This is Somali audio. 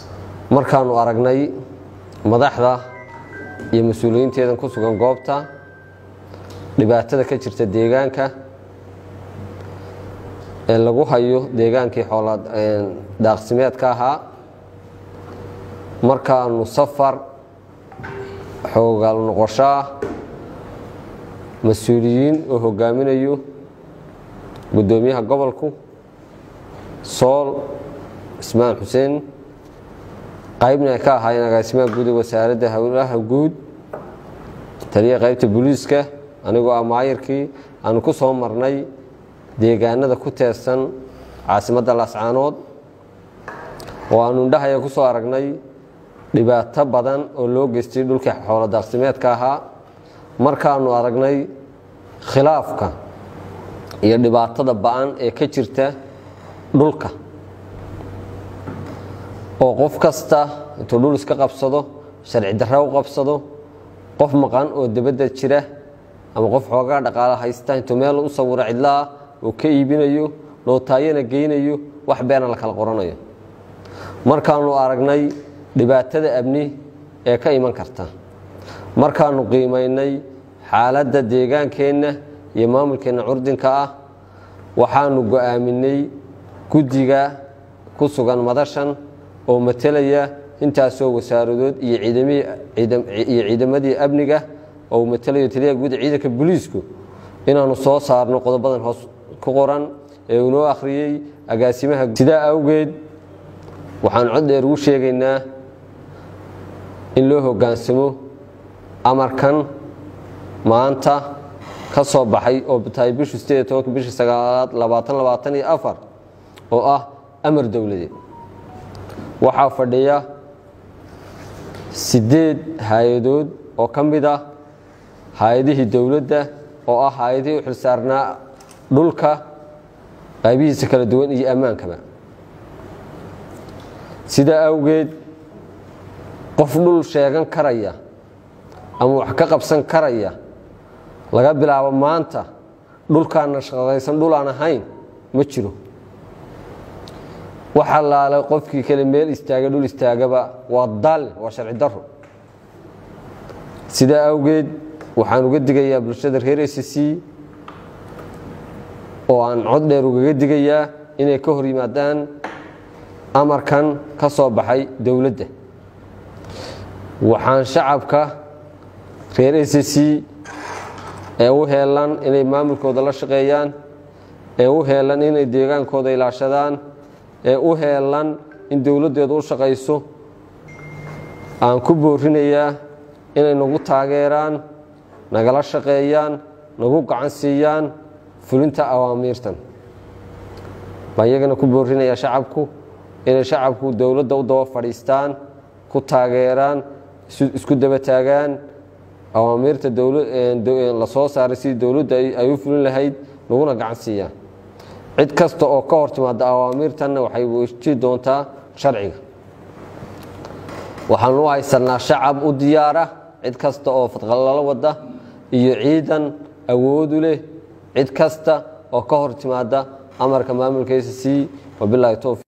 markaannu aragnay madaxda iyo mas-uuliyiinteedan ku sugan goobta dhibaatada ka jirta deegaanka ee lagu hayo deegaankii xoola daaqsimeedka ahaa markaannu safar xoogaal noqoshoah mas-uuliyiin oo hogaaminayo guddoomiyaha gobolku sool ismaan xuseen qaybna ay ka ahaayeen agaasimaha guud ee wasaaradda howlaha guud taliya qaybta booliiska anigoo ah maayirkii aanu ku soo marnay deegaanada ku teersan caasimadda laascaanood oo aanu indhahaya ku soo aragnay dhibaato badan oo loo geystay dhulkii xoolo daaqsimeedka ahaa markaannu aragnay khilaafka iyo dhibaatada ba-an ee ka jirta dhulka oo qof kasta intuu dhul iska qabsado sharci darra u qabsado qof maqan oo debadda jira ama qof xoogaa dhaqaalo haysta intuu meel u sawiro cidlaah oo ka iibinayo nootaayana geynayo wax beena la kala qoranayo markaannu aragnay dhibaatada amni ee ka iman karta markaannu qiimaynay xaaladda deegaankeenna iyo maamulkeenna curdinka ah waxaannu go'aaminay guddiga ku sugan madashan oo matelaya intaasoo wasaaradood iyo ciidamadii amniga oo uu matelayo taliyaha guud ciidanka booliisku inaannu soo saarno qodobadan hoos ku qoran ee uu noo akhriyey agaasimaha sidaa awgeed waxaan cod dheer ugu sheegaynaa in loo hoggaansamo amarkan maanta ka soo baxay oo tahay bishu sideed tobanka bisha sagaalaad labaatan labaatan iyo afar oo ah amar dowladeed waxaa fadhiya siddeed hay-adood oo ka mid ah hay-adihii dowladda oo ah hay-adihii u xilsaarnaa dhulka qaybihiisa kala duwan iyo ammaankaba sidaa awgeed qof dhul sheegan karaya ama wax ka qabsan karaya laga bilaabo maanta dhulkaana shaqaysan dhul aan ahayn ma jiro wax allaale qofkii kale meel istaaga dhul istaagaba waa dalle waa sharci daro sidaa awgeed waxaan uga digayaa bulshada reer s c oo aan cod dheer ugaga digayaa inay ka hor yimaadaan amarkan ka soo baxay dowladda waxaan shacabka reer s c ee u heelan inay maamulkooda la shaqeeyaan ee u heelan inay deegaankooda ilaashadaan ee u heelan in dowladdeedu u shaqayso aan ku boorinayaa inay nagu taageeraan nagala shaqeeyaan nagu gacan siiyaan fulinta awaamiirtan baan iyagana ku boorinayaa shacabku inay shacabku dowladda u daba fadhiistaan ku taageeraan isku daba taagaan awaamiirta la soo saaray sidii dowladda ay u fulin lahayd naguna gacan siiyaan cid kasta oo ka hor timaada awaamiirtanna waxay weji doontaa sharciga waxaanu u haysanaa shacab u diyaara cid kasta oo fadqalalo wada iyo ciidan awoodu leh cid kasta oo ka hor timaada amarka maamulka s c wabilaahi towfiq